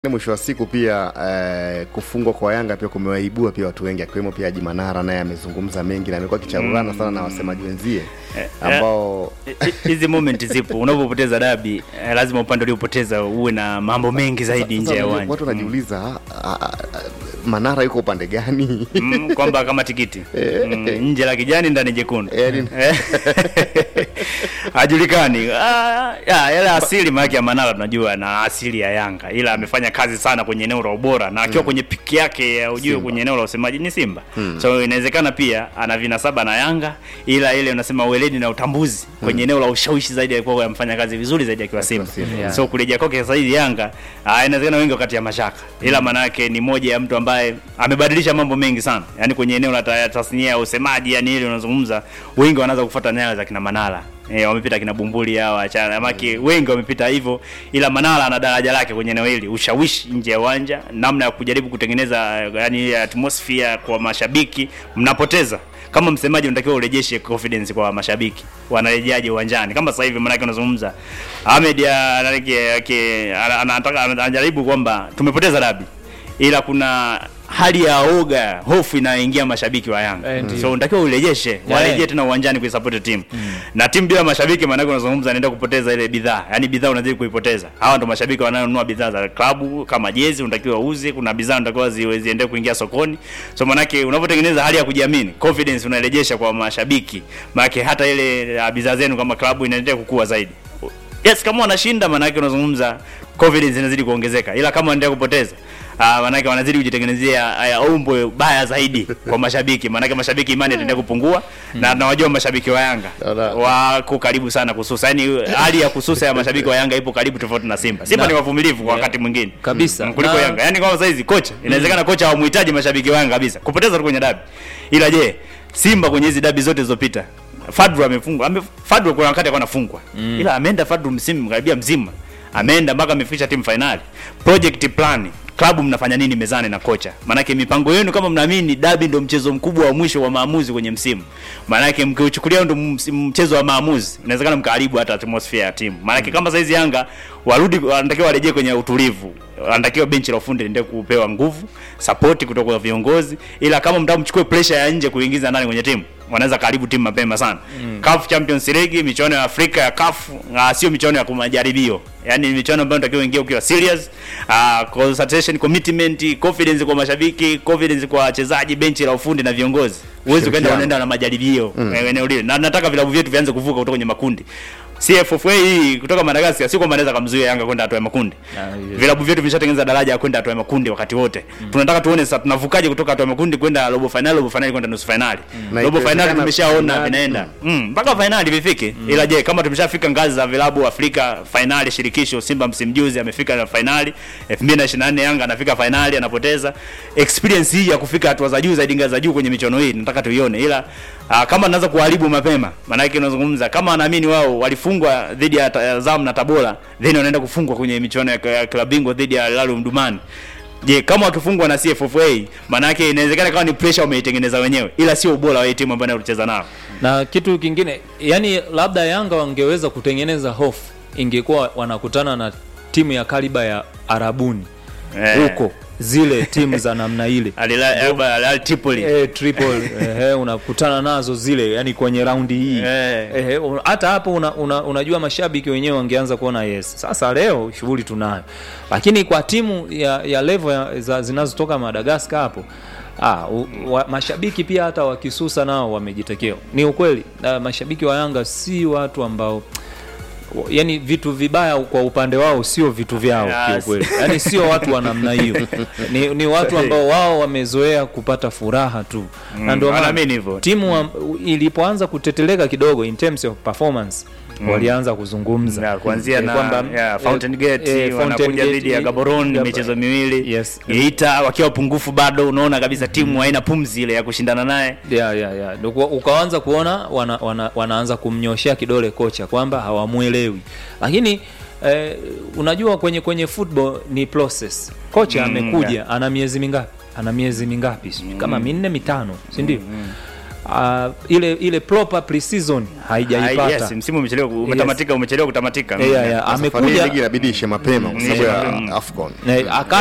Mwisho wa siku pia eh, kufungwa kwa Yanga pia kumewaibua pia watu wengi akiwemo pia Haji Manara naye amezungumza mengi na amekuwa akicharulana sana na wasemaji wenzie ambao Hi- hizi moment zipo unapopoteza dabi eh, lazima upande uliopoteza uwe na mambo mengi zaidi nje ya sasa uwanja watu wanajiuliza ah, ah, ah, Manara yuko upande gani? mm, kwamba kama tikiti mm, nje la kijani ndani jekundu Yaani- Eh. hajulikani Ah, ya, yale asili maake ya Manara tunajua na asili ya Yanga, ila amefanya kazi sana kwenye eneo la ubora na akiwa kwenye piki yake ya ujue Simba. kwenye eneo la usemaji ni Simba so inawezekana pia ana vinasaba na Yanga, ila ile unasema weledi na utambuzi kwenye eneo la ushawishi zaidi alikuwa amfanya kazi vizuri zaidi akiwa Simba Simba, yeah. so kurejea kwake sasa hivi Yanga ah, inawezekana wengi wakati ya mashaka, ila maana yake ni moja ya mtu ambaye amebadilisha mambo mengi sana, yani kwenye eneo la ta- tasnia ya usemaji, yani ile unazungumza, wengi wanaanza kufuata nyayo za kina Manara eh, wamepita kina Bumbuli hawa achana maki, wengi wamepita hivyo, ila Manara ana daraja lake kwenye eneo hili, ushawishi nje ya uwanja, namna ya kujaribu kutengeneza yani ile atmosphere kwa mashabiki, mnapoteza kama msemaji unatakiwa urejeshe confidence kwa mashabiki, wanarejeaje uwanjani? Kama sasa hivi maanake unazungumza Ahmed ya- anake- ake- ana- anataka anajaribu kwamba tumepoteza dabi, ila kuna hali ya oga, hofu inayoingia mashabiki wa Yanga Eh, ndiyo. so unatakiwa urejeshe, warejee tena uwanjani kuisupport timu na timu bila mashabiki, maanake unazungumza anaenda kupoteza ile bidhaa, yani bidhaa unazidi kuipoteza. Hawa ndo mashabiki wanayonunua bidhaa za klabu kama jezi, unatakiwa uuze, kuna bidhaa unatakiwa zi- ziende kuingia sokoni. So maanake unapotengeneza hali ya kujiamini, confidence unarejesha kwa mashabiki, maanake hata ile uh, bidhaa zenu kama klabu inaendelea kukua zaidi. Yes, kama wanashinda maanake unazungumza confidence inazidi kuongezeka, ila kama wanaendelea kupoteza Ah, maanake wanazidi kujitengenezea haya umbo baya zaidi kwa mashabiki, maanake mashabiki imani itaendelea kupungua na nawajua mashabiki wa Yanga Ala. wako karibu sana kususa, yani hali ya kususa ya mashabiki wa Yanga ipo karibu tofauti na Simba. Simba Na- ni wavumilivu kwa Yeah. wakati mwingine Kabisa. Mm, kuliko Na- Yanga, yani kama saizi kocha, inawezekana kocha hawamhitaji mashabiki wa Yanga kabisa kupoteza tu kwenye dabi, ila je, Simba kwenye hizi dabi zote zilizopita Fadru amefungwa ame, Fadru kuna wakati alikuwa anafungwa ila ameenda Fadru msimu karibia mzima ameenda mpaka amefikisha timu finali. Project plan klabu mnafanya nini mezani na kocha? Maanake mipango yenu kama mnaamini dabi ndio mchezo mkubwa wa mwisho wa maamuzi kwenye msimu, maanake mkiuchukulia ndio ms- mchezo wa maamuzi, inawezekana mkaharibu hata atmosphere ya timu. Maanake kama saizi Yanga warudi, wanatakiwa warejee kwenye utulivu, wanatakiwa benchi la ufundi liendelee kupewa nguvu, support kutoka kwa viongozi, ila kama mtaka mchukue pressure ya nje kuingiza ndani kwenye timu wanaweza karibu timu mapema sana. CAF Champions League, michuano ya Afrika ya CAF, uh, sio michuano ya kumajaribio. Yaani ni michuano ambayo unatakiwa uingie ukiwa serious, uh, concentration, commitment, confidence kwa mashabiki, confidence kwa wachezaji, benchi la ufundi na viongozi. Huwezi ukaenda Ushirikiano. unaenda na majaribio eh, eneo lile. Na nataka vilabu vyetu vianze kuvuka kutoka kwenye makundi. CFFA hii kutoka Madagascar sio kwamba anaweza kumzuia Yanga kwenda hatua ya makundi. Ah, yes. Vilabu vyetu vishatengeneza daraja ya kwenda hatua ya makundi wakati wote. Tunataka tuone sasa tunavukaje kutoka hatua ya makundi kwenda robo finali, robo finali kwenda nusu finali. Na Robo finali ikiwezekana tumeshaona finali, vinaenda Mm, mpaka finali vifike. Ila je, kama tumeshafika ngazi za vilabu Afrika finali shirikisho, Simba msimu juzi amefika na finali, 2024 Yanga anafika finali anapoteza. Experience hii ya kufika hatua za juu zaidi ngazi za juu kwenye michuano hii nataka tuione. Ila ah, kama naanza kuharibu mapema, maana yake unazungumza kama wanaamini wao walifungwa dhidi ya ta- Azam na Tabora, then wanaenda kufungwa kwenye michuano ya ya klabu bingwa dhidi ya Al Hilal Omdurman. Je, kama wakifungwa na CFFA, maana yake inawezekana kama ni pressure wameitengeneza wenyewe, ila sio ubora wa hii timu ambayo inacheza nao. na kitu kingine yani labda Yanga wangeweza kutengeneza hofu ingekuwa wanakutana na timu ya kaliba ya Arabuni Eh. huko zile timu za namna ile Al Hilal Al Hilal Tripoli. eh, triple eh, unakutana nazo zile yani kwenye raundi hii Eh. eh, un- hata hapo una, una, unajua mashabiki wenyewe wangeanza kuona yes sasa leo shughuli tunayo lakini kwa timu ya, ya level ya, za zinazotoka Madagascar hapo Ah, u, wa, mashabiki pia hata wakisusa nao wamejitekea. Ni ukweli na mashabiki wa Yanga si watu ambao yani vitu vibaya kwa upande wao sio vitu vyao Yes. kiukweli. Yani sio watu wa namna hiyo. Ni, ni watu ambao wao wamezoea kupata furaha tu. na ndio maana wanaamini hivyo. timu wa, ilipoanza kuteteleka kidogo in terms of performance walianza kuzungumza Ya, kuanzia Eh, na kwamba, ya, Fountain eh, Gate eh, Fountain wanakuja Gate, dhidi ya eh, Gaborone Gab- michezo miwili Yes. Geita wakiwa pungufu bado, unaona kabisa timu haina pumzi ile ya kushindana naye. ya ya ya Ndio kwa- ukaanza kuona wana, wana, wanaanza kumnyoshea kidole kocha kwamba hawamwelewi lakini eh, unajua kwenye kwenye football ni process kocha Mm, amekuja ana miezi mingapi ana miezi mingapi sijui kama minne mitano si ndio uh, ile ile proper pre-season haijaipata Yes, msimu umechelewa umetamatika umechelewa kutamatika Yeah, yeah. Safari hii amekuja ligi inabidi ishe mapema kwa sababu Ishe ya mapema. AFCON. eh, aka